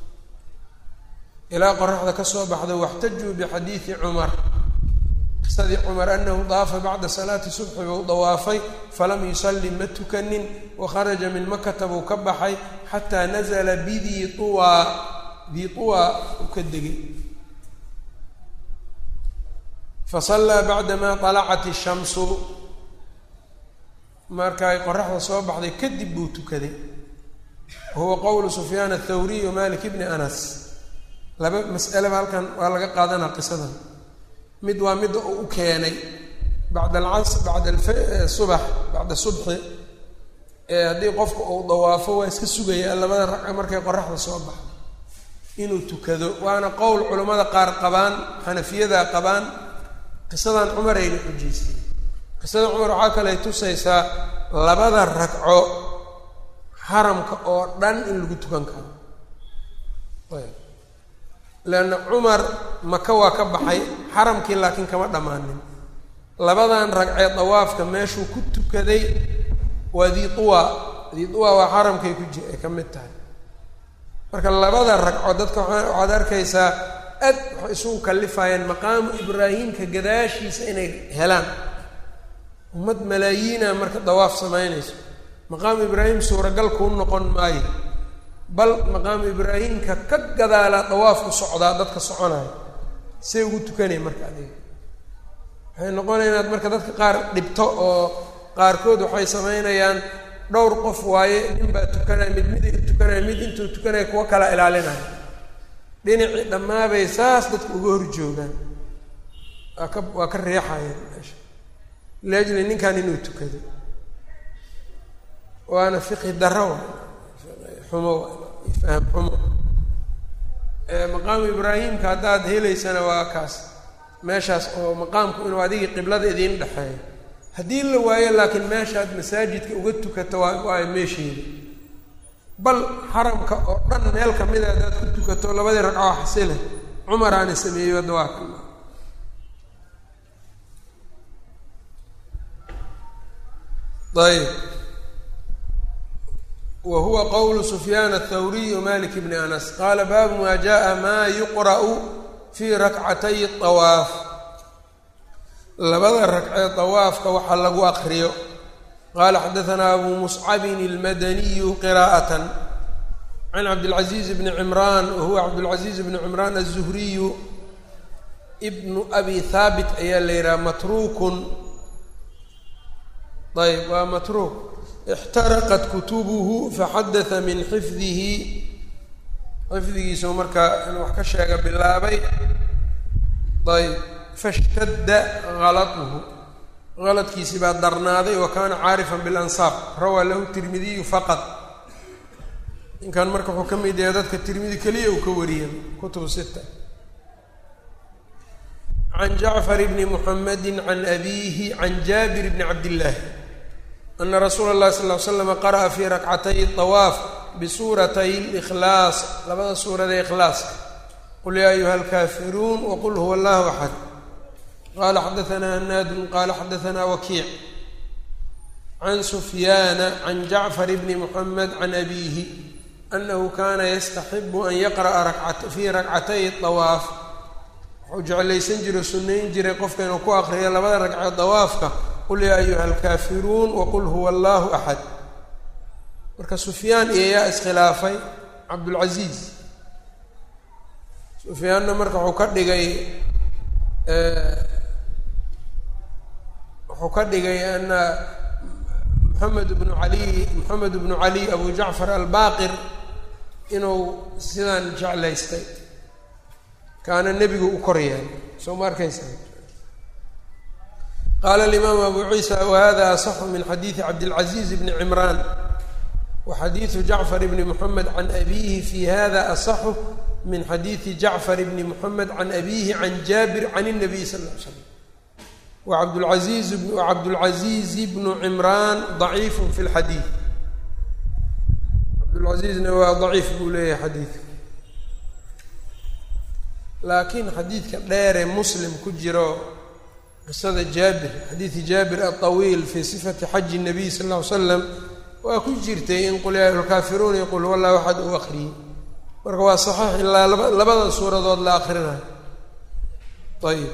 ilaa qoraxda ka soo baxdo waxtajuu bixadiidi cumar qisadii cumar anahu daafa bacda salaati subxi buu dawaafay falam yusalli ma tukanin wakharaja min makata buu ka baxay xataa nazla bidii tuwaa dii tuwaa uu ka degay fasallaa bacdamaa alacat ishamsu marka ay qoraxda soo baxday kadib buu tukaday wahuwa qowlu sufyaan athawriy wa malik bni anas laba mas'aleba halkan waa laga qaadanaa qisadan mid waa midda uu u keenay bacda alcas bacda subax bacda subxi ee haddii qofka uu dawaafo waa iska sugaya labada ragca markay qoraxda soo baxdo inuu tukado waana qowl culammada qaar qabaan xanafiyada qabaan qisadan cumarayna xujaystay qisada cumar waxaa kale tusaysaa labada ragco xaramka oo dhan in lagu tukan karo leanna cumar maka waa ka baxay xaramkii laakiin kama dhammaanin labadan ragcee dawaafka meeshuu ku tukaday waa diiuwa diiuwa waa xaramkay ku ji ay ka mid tahay marka labada ragco dadka waxaad arkaysaa aad waxay isugu kallifayeen maqaamu ibraahimka gadaashiisa inay helaan ummad malaayiina marka dawaaf samaynayso maqaamu ibraahim suuragal kuu noqon maayo bal maqaamu ibraahimka ka gadaalaa dawaafku socdaa dadka soconaya see ugu tukanaya marka adiga waxay noqonaya inaad marka dadka qaar dhibto oo qaarkood waxay samaynayaan dhowr qof waaye nin baa tukanaya mid miday u tukanaya mid intuu tukanaya kuwa kala ilaalinaya dhinacii dhammaabay saas dadka uga hor joogaan waa ka waa ka reexayeen meesha liajli ninkan inuu tukado waana fiqhi daro wa xumo faham xumo maqaamu ibraahimka haddaad helaysana waa kaas meeshaas oo maqaamku inuu adigii qiblada idiin dhexeeyo haddii la waayo laakiin meeshaad masaajidka uga tukato waa waa meesheeda bal xaramka oo dhan meel kamida haddaad ku tukato labadii ragcoo xasile cumaraana sameeyey hadda waa ka ayb wa huwa qowlu sufyaan athawriy malik bni anas qaala baabu maa jaءa maa yuqra'u fii rakcatay طawaaf labada ragcee طawaafka waxa lagu akriyo qala xadaثna abu muscabin اlmadaniyu qira'aة can cabdاlcaزiiz bni cimraan wahuwa cabdاlcaزiiz bni cimraan الzuhriyu bnu abi haabit ayaa la yidhaha matruukun ayb waa matruuk ixtaraqat kutubuhu faxadata min xifdihi xifdigiisu markaa inuu wax ka sheega bilaabay ayb fashtadda galatuhu galadkiisi baa darnaaday wa kaana caarifan bilansaab rawaa lahu tirmidiyu faqad ninkan marka wuxuu ka mid yahay dadka tirmidi keliya uu ka wariya kutubu sita can jacfar bni muxamedi can abiihi can jaabir bni cabdillaahi ana rasuula اllahi sal ly slama qara'a fii rakcatay طawaaf bisuuratay اlikhlaas labada suurada ikhlaaska qul yaa ayuha alkaafiruun waqul huwa allahu axad qala xadaثna hanaadun qala xadaثna wakiic can sufyaana can jacfar bni muxamed can abiihi anahu kana yastaxibu an yaqra'a fii rakcatay طawaaf wuxuu jeclaysan jiray sunnayn jiray qofka inuu ku aqriyo labada ragcee dawaafka qul yaa ayuha alkaafiruun waqul huwa allahu axad marka sufyaan iyo yaa iskhilaafay cabdulcaziiz sufyaanna marka wuxuu ka dhigay wuxuu ka dhigay ana moxamed bnu cali moxamed bnu cali abu jacfar albaqir inuu sidaan jeclaystay kaana nebigu u kor yahay soo ma arkaysa qaala alimaamu abu ciisa wahada asaxu min xadiidi cabdilcaziiz bni cimraan wa xadiidu jacfar bni moxamed can abiihi fi hada asaxu min xadiidi jacfar bni moxamed can abiihi can jaabir can الnabiy sal ll ly slam wacabdulaiiz wacabdulcaziizi bnu cimraan daciifu fi lxadiid cabdulcaziizna waa daciif buu leeyahay xadiidka laakiin xadiidka dheere muslim ku jiro qisada jaabir xadiidi jaabir alطawiil fii sifati xaji الnabiy sal ll ly slam waa ku jirtay in qul yaa ayuhalkaafiruun iyo qul huwa allahu axad uu akriyey marka waa saxiix ilaa laba labada suuradood la akrinayo ayib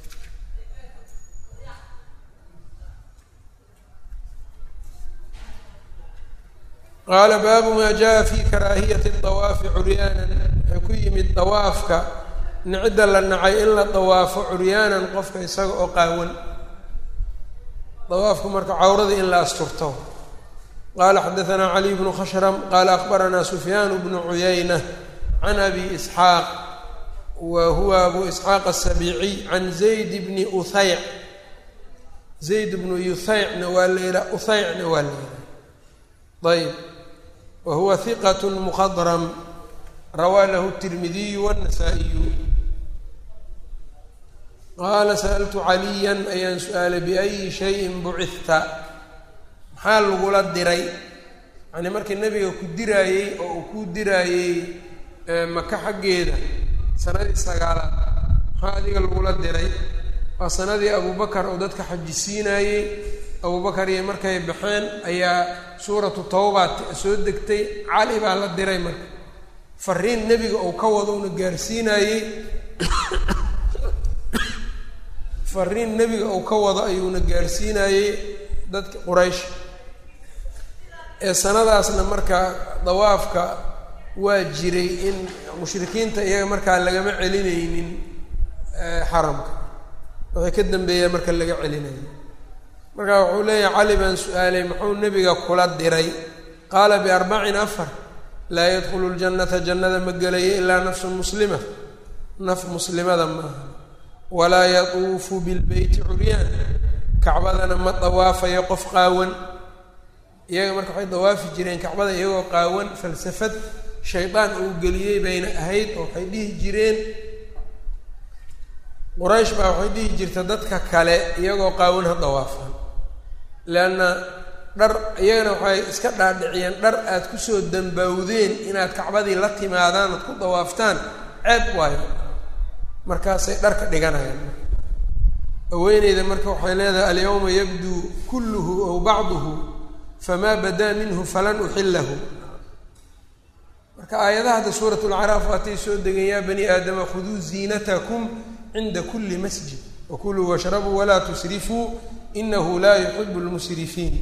qaala baabu maa jaa fi karaahiyati dawaafi curyaanan waxay ku yimid dawaafka nicidda la nacay in la dawaafo curyaanan qofka isaga oo qaawan dawaafku marka cawradii in la asturto qaala xadaanaa caliy bnu khashram qaala akbaranaa sufyaan bnu cuyayna can abi isxaaq wa huwa abu isxaaq asabiiciy can zayd bni uthayc zayd bnu yuthaycna waa la yihaa uthaycna waa la yihaa ayb wa huwa hiqat mukhadram rawaa lahu tirmidiyu wاnasaa'iyu qaala sa'altu caliyan ayaan su-aalay biayi shayin bucita maxaa lagula diray yani markii nabiga ku diraayey oo uu ku diraayey maka xaggeeda sanadii sagaalaad maxaa adiga lagula diray waa sanadii abubakar oo dadka xajisiinaayey abubakar iyo markay baxeen ayaa suuratu tawba soo degtay cali baa la diray marka fariin nebiga uu ka wado una gaarsiinaayey fariin nebiga uu ka wado ayuuna gaarsiinaayey dadka quraysh ee sanadaasna marka dawaafka waa jiray in mushrikiinta iyaga markaa lagama celinaynin xaramka waxay ka dambeeyaa marka laga celinaya marka wuxuu leeyahay cali baan su-aalay muxuu nebiga kula diray qaala biarbacin afar laa yadkhulu ljannata jannada ma gelayo ilaa nafsun muslima naf muslimada maaha walaa yatuufu bilbeyti curyaan kacbadana ma dawaafayo qof qaawan iyaga marka waxay dawaafi jireen kacbada iyagoo qaawan falsafad shaydaan uu geliyey bayna ahayd oo waxay dhihi jireen quraysh baa waxay dhihi jirta dadka kale iyagoo qaawan ha dawaafaan leanna dhar iyagana waxay iska dhaadhiciyeen dhar aad kusoo dambawdeen inaad kacbadii la timaadaan oad ku dawaaftaan ceeb waayo markaasay dharka dhiganayaan haweeneyda marka waxay leedahay alyawma yabduu kulluhu aw bacduhu famaa badaa minhu falan uxilahu marka aayadaha hadda suurat lcaraaf waatay soo degeen yaa bani aadama khuduu ziinatakum cinda kuli masjid wakuluu washrabuu walaa tusrifuu inahu laa yuxibu lmusrifiin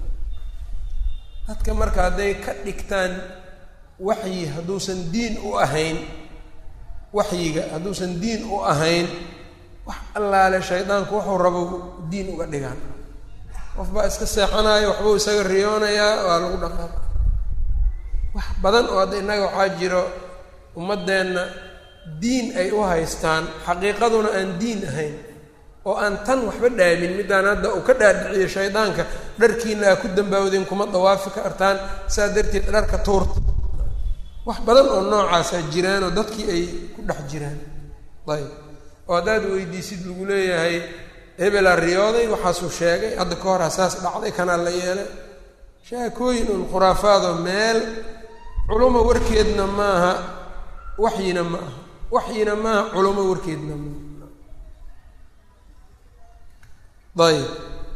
dadka marka hadday ka dhigtaan waxyi hadduusan diin u ahayn waxyiga hadduusan diin u ahayn wax allaale shaydaanku wuxuu rabo diin uga dhigaan qof baa iska seexanayo waxbuu isaga riyoonayaa waa lagu dhaqaaqa wax badan oo hadda innaga waxaa jiro ummaddeenna diin ay u haystaan xaqiiqaduna aan diin ahayn oo aan tan waxba dhaamin middaan hadda uu ka dhaadhiciyo shaydaanka dharkiina aa ku dambaawdeen kuma dawaafi kartaan saa darteed dharka tuurta wax badan oo noocaasaa jiraanoo dadkii ay ku dhex jiraan ayb oo haddaad weydiisid lagu leeyahay hebelaa riyooday waxaasuu sheegay hadda ka hor hasaas dhacday kanaa la yeelay shaakooyin un khuraafaadoo meel culuma warkeedna maaha waxyina ma aha waxyina maaha culamo warkeedna maaha ayb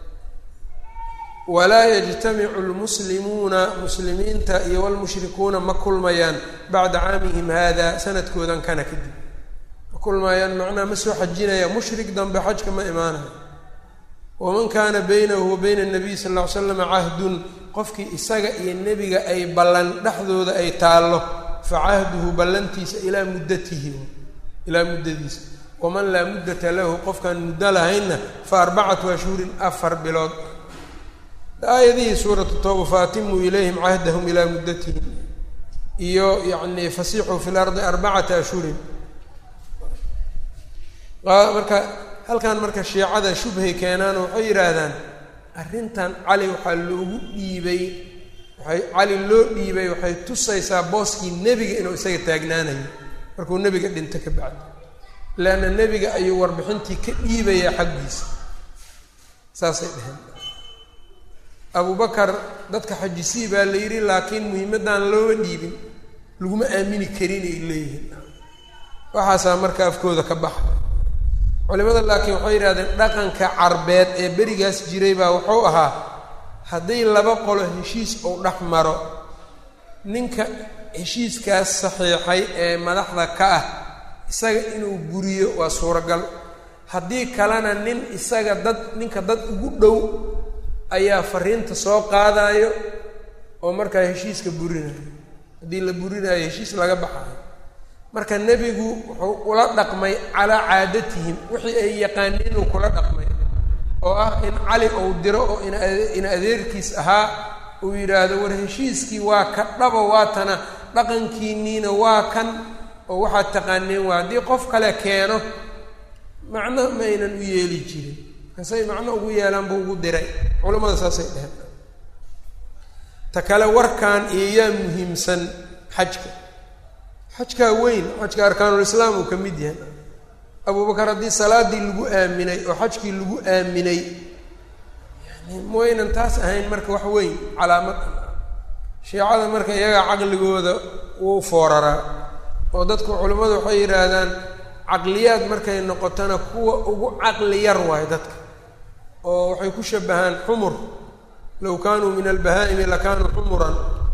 walaa yajtamicu lmuslimuuna muslimiinta iyo walmushrikuuna ma kulmayaan bacda caamihim hada sanadkoodan kana kadib ma kulmayaan macnaha ma soo xajinaya mushrik dambe xajka ma imaanayo waman kaana baynahu wa bayna nabiy sal ll ly slam cahdun qofkii isaga iyo nebiga ay ballan dhexdooda ay taallo fa cahduhu ballantiisa ilaa muddatihi ilaa muddadiisa waman laa muddata lahu qofkaan muddo lahaynna fa arbacatu ashhurin afar bilood aayadihii suuratu tooba faatimuu ilayhim cahdahum ilaa muddatihim iyo yacni fasiixuu fi lardi arbacata ashhurin marka halkan marka shiicada shubhay keenaan waxay yidhaahdaan arrintan cali waxaa loogu dhiibay waxay cali loo dhiibay waxay tusaysaa booskii nebiga inuu isaga taagnaanayo markuu nebiga dhinto ka bacdi leanna nebiga ayuu warbixintii ka dhiibayaa xaggiisa saasay dheheen abubakar dadka xajisii baa la yidhi laakiin muhiimaddan looma dhiibin laguma aamini karin ay leeyihiin waxaasaa marka afkooda ka baxa culimada laakiin waxay yidhahdeen dhaqanka carbeed ee berigaas jiray baa wuxuu ahaa hadday laba qolo heshiis uu dhex maro ninka heshiiskaas saxiixay ee madaxda ka ah isaga inuu guriyo waa suuragal haddii kalena nin isaga dad ninka dad ugu dhow ayaa fariinta soo qaadayo oo markaa heshiiska burinayo haddii la burinayo heshiis laga baxayo marka nebigu wuxuu ula dhaqmay calaa caadatihim wixii ay yaqaaniin uu kula dhaqmay oo ah in cali uu diro oo in adeerkiis ahaa uu yidhaahdo war heshiiskii waa ka dhaba waatana dhaqankiinniina waa kan oo waxaad taqaaneen waa haddii qof kale keeno macno ma aynan u yeeli jirin markaasay macno ugu yeelaan buu ugu diray culamada saasay dheheen ta kale warkan iyo yaa muhiimsan xajka xajkaa weyn xajka arkaanulislaam uu ka mid yahay abubakar haddii salaadii lagu aaminay oo xajkii lagu aaminay yani mawaynan taas ahayn marka wax weyn calaamad shiicada marka iyagaa caqligooda wuu fooraraa oo dadku culimmadu waxay yidhaahdaan caqliyaad markay noqotona kuwa ugu caqli yar waayo dadka oo waxay ku shabahaan xumur low kaanuu min albahaa'imi lakaanuu xumuran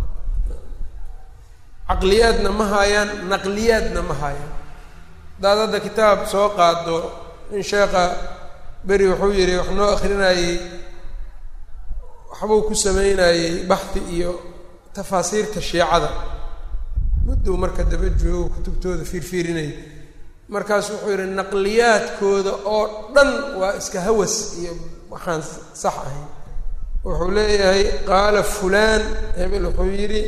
caqliyaadna ma haayaan naqliyaadna ma haayaan hadaad hadda kitaab soo qaado in sheekha beri wuxuu yidhi wax noo akrinayey waxbuu ku sameynayey baxdi iyo tafaasiirta shiicada mudduu marka daba joogo kutubtooda fiirfiirinaya markaas wuxuu yidhi naqliyaadkooda oo dhan waa iska hawas iyo waxaan sax ahayn wuxuu leeyahay qaala fulaan hebel wuxuu yidhi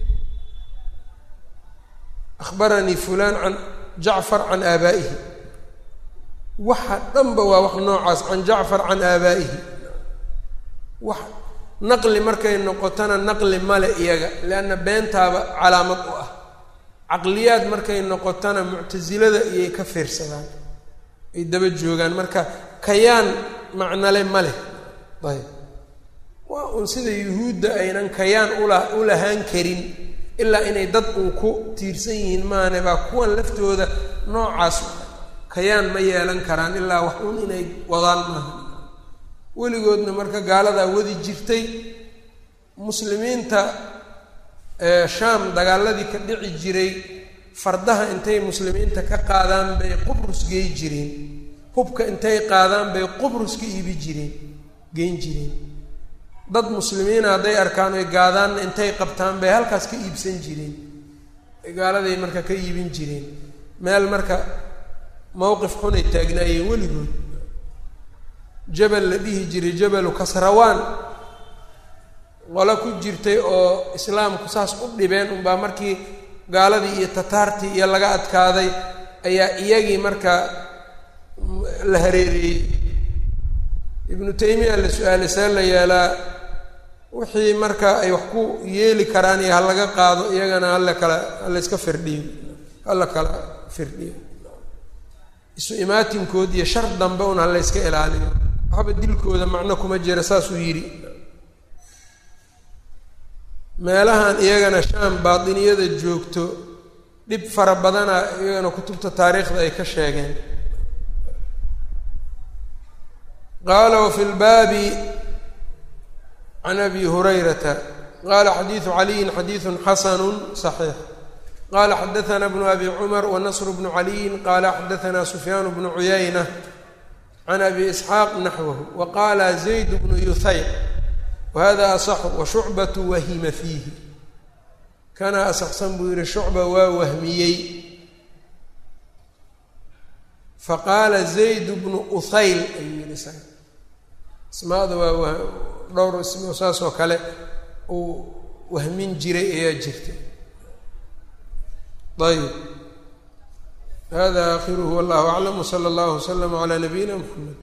akhbaranii fulaan can jacfar can aabaa'ihi waxa dhanba waa wax noocaas can jacfar can aabaa'ihi wax naqli markay noqotona naqli male iyaga leanna beentaaba calaamad u ah caqliyaad markay noqotona muctasilada iyay ka fiirsadaan ay daba joogaan marka kayaan macnale ma leh ayb waa uun sida yuhuudda aynan kayaan ula u lahaan karin ilaa inay dad uun ku tiirsan yihiin maane baa kuwan laftooda noocaas kayaan ma yeelan karaan ilaa wax uun inay wadaan maaha weligoodna marka gaaladaa wadi jirtay muslimiinta shaam dagaaladii ka dhici jiray fardaha intay muslimiinta ka qaadaan bay qubrus gey jireen hubka intay qaadaan bay qubrus ka iibi jireen geyn jireen dad muslimiina hadday arkaan oy gaadaanna intay qabtaan bay halkaas ka iibsan jireen gaaladay marka ka iibin jireen meel marka mowqif xunay taagnaayeen weligood jabal la dhihi jiray jabalu kasrawaan qolo ku jirtay oo islaamku saas u dhibeen unbaa markii gaaladii iyo tataartii iyo laga adkaaday ayaa iyagii marka la hareereeyey ibnu taymiya la su-aalay see la yeelaa wixii marka ay wax ku yeeli karaan iyo halaga qaado iyagana hala kala hala iska firdhiyo hala kala firdhiyo isu imaatinkood iyo shar dambe un hala iska ilaaliyo waxba dilkooda macno kuma jira saasuu yidhi meelahan iyagana shaam baatiniyada joogto dhib fara badana iyagana kutubta taariikhda ay ka sheegeen qaala wafi lbaabi can abi hurayrata qala xadiidu caliyin xadiidu xasanu صaxiix qala xadaana bnu abi cumar wanasr bnu caliyin qala xadaana sufyaan bnu cuyayna can abi isxaaq naxwahu waqala zayd bnu yuhayr wahada asaxu washucbatu wahima fiihi kana asaxsan buu yihi shucba waa wahmiyey faqaala zayd bnu uthayl ayuu yihi isaga ismaada waa dhowr ismo saas oo kale uu wahmin jiray ayaa jirta ayb hada akhiruhu wallahu aclam wsala allahu wslama calaa nabiyina mxamed